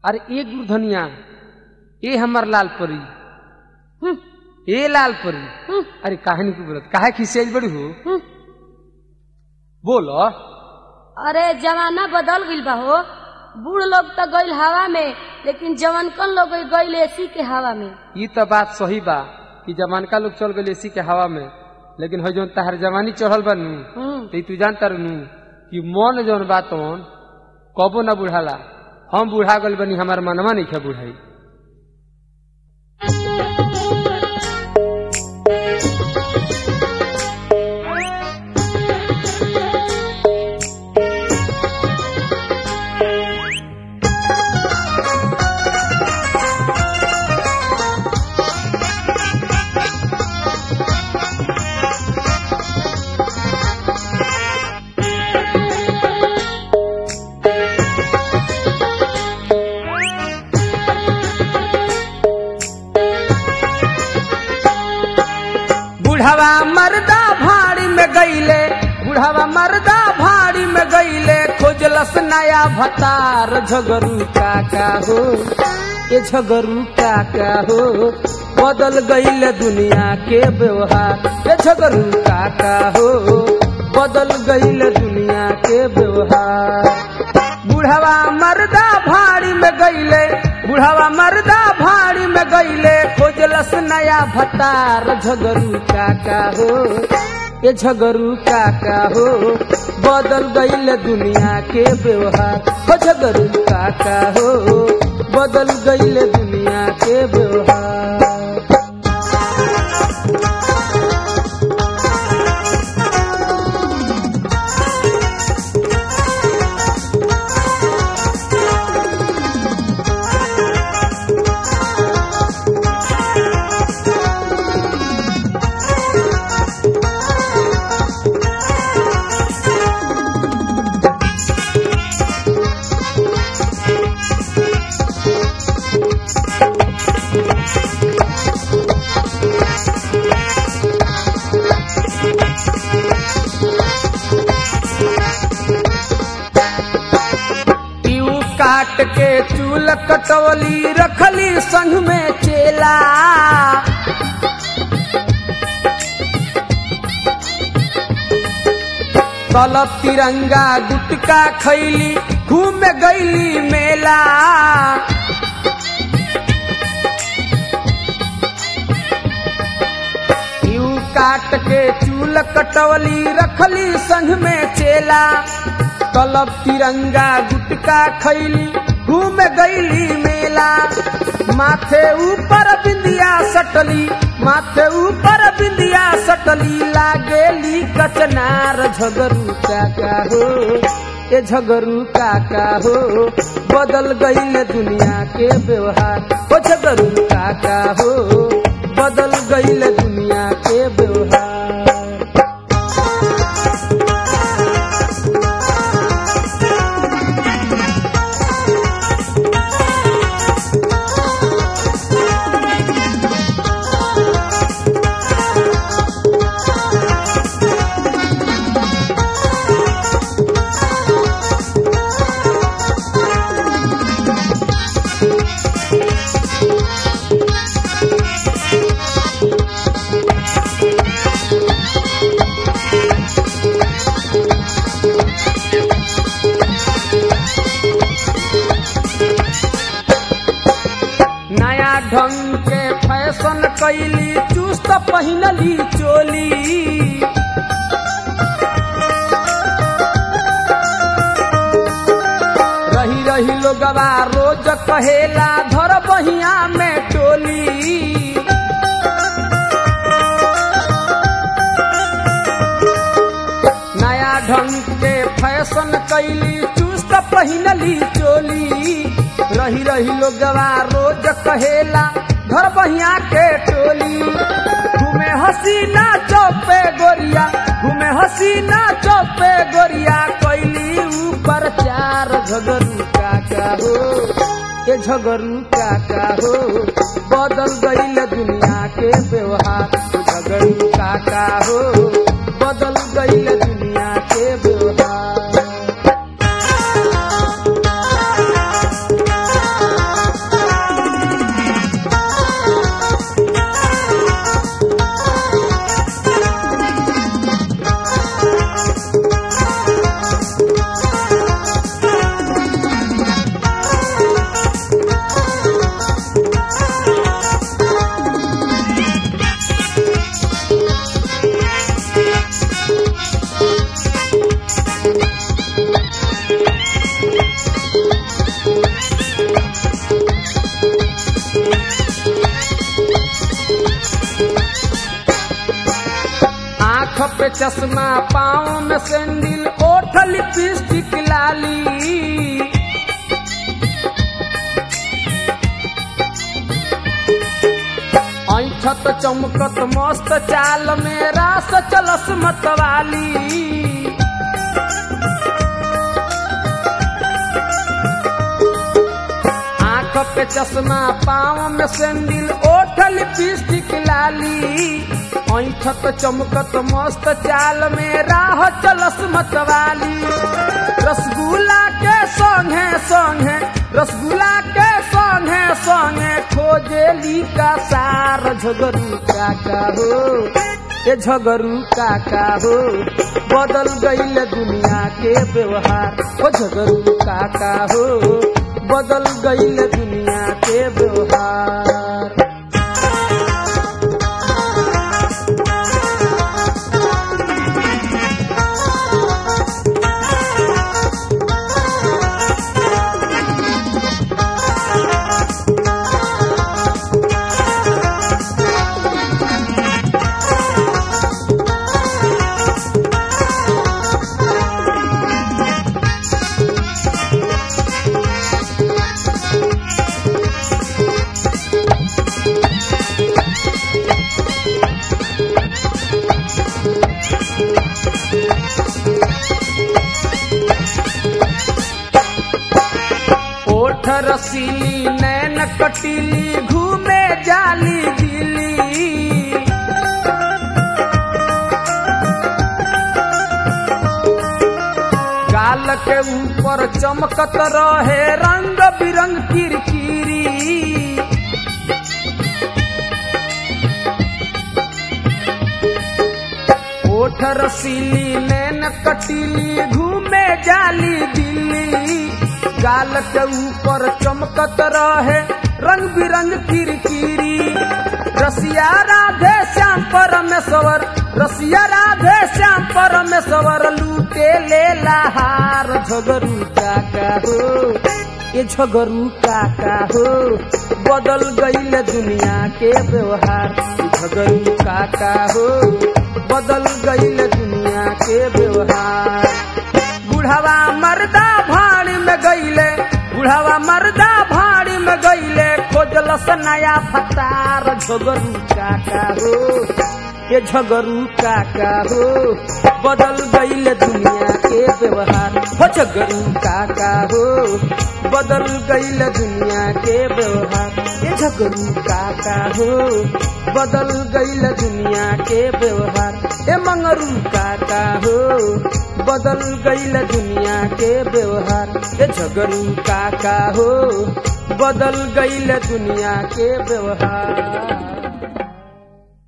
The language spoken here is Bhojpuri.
अरे ए गुरधनिया ए हमर लाल परी हम्म, ए लाल परी हम्म, अरे काहे नहीं बोलत काहे खिसियाई बड़ी हो हम्म। बोलो अरे जमाना बदल गईल बा हो बूढ़ लोग तो गईल हवा में लेकिन जवानकन लोग गईल एसी के हवा में ये तो बात सही बा कि जमानका लोग चल गए एसी के हवा में लेकिन हो जौन तहर जवानी चढ़ल बा नू हम्म, तो तू जानता रहनू कि मन जौन बा तौन कबो ना बुढ़ाला हम बुढ़ा गल बनी हमार मनवा नहीं खे बुढ़ाई बुढ़ावा मर्दा भाड़ी में गईले बुढ़ावा मर्दा भाड़ी में गईले खोजलस नया भतार झगरू काका हो ये झगरू काका हो बदल गईले दुनिया के व्यवहार ये झगरू काका हो बदल गईले दुनिया के व्यवहार बुढ़ावा मर्दा भाड़ी में गईले बुढ़ावा मर्दा भाड़ी में गईले खोजलस नया भतार झगरू काका हो ये झगरू काका हो बदल गईले दुनिया के व्यवहार हो झगरू काका हो बदल गईले दुनिया के व्यवहार पीऊ काट के चूल कटवली रखली संग में चेला तलब तिरंगा गुटका खैली घूम गईली मेला पीऊ काट के चूल कटवली रखली संग में चेला तलब तिरंगा गुटका खैली घूम गईली मेला माथे ऊपर बिंदिया सटली माथे ऊपर बिंदिया सटली लागेली कचनार झगरू काका हो ये झगरू काका हो बदल गईल दुनिया के व्यवहार हो झगरू काका हो बदल गईल दुनिया के व्यवहार नया ढंग के फैशन कैली चुस्त पहिनली चोली रही रही लोगवा रोज कहेला धर बहिया में टोली नया ढंग के फैशन कैली चुस्त पहिनली चोली रही रही लोगवा रोज कहेला घर बहिया के टोली घूमे हसीना चौपे गोरिया घूमे हसीना चौपे गोरिया कैली ऊपर चार झगरू काका हो ये झगरू काका हो बदल गईल दुनिया के व्यवहार झगरू काका हो बदल गईल दुनिया के व्यवहार चश्मा पाँव में सैंडल ओठ लिपस्टिक लाली ऐठत चमकत मस्त चाल में रास चलस मतवाली आंख पे चश्मा पाँव में सैंडल ओठ लिपस्टिक लाली ऐठत चमकत मस्त चाल में राह चलस मतवाली रसगुल्ला के संगे संगे रसगुल्ला के संगे संगे खोजेली का सार झगरू काका हो ए झगरू काका हो बदल गईल दुनिया के व्यवहार ओ झगरू काका हो बदल गईल दुनिया के व्यवहार ओठ रसीली नैन कटीली घूमे जाली दिली गाल के ऊपर चमकत रहे रंग बिरंग किरकिरी ओठ रसीली नैन कटीली घूमे जाली दिल्ली गाल के ऊपर चमकत रहे रंग बिरंग किरकिरी रसिया राधे श्याम परमेश्वर रसिया राधे श्याम परमेश्वर लूटे ले लहार झगरू काका हो ये झगरू काका हो बदल गईल दुनिया के व्यवहार झगरू काका हो बदल गईल दुनिया के व्यवहार बुढ़ावा मर्दा भाड़ी में गईले बुढ़ावा मर्दा भाड़ी में गईले खोजलस नया फतार झगरू काका हो ये झगरू काका हो बदल गईल दुनिया के व्यवहार हो झगरू काका हो बदल गईल दुनिया के व्यवहार ये झगरू काका हो बदल गईल दुनिया के व्यवहार ए मंगरू काका हो बदल गईल दुनिया के व्यवहार ए झगरू काका हो बदल गईल दुनिया के व्यवहार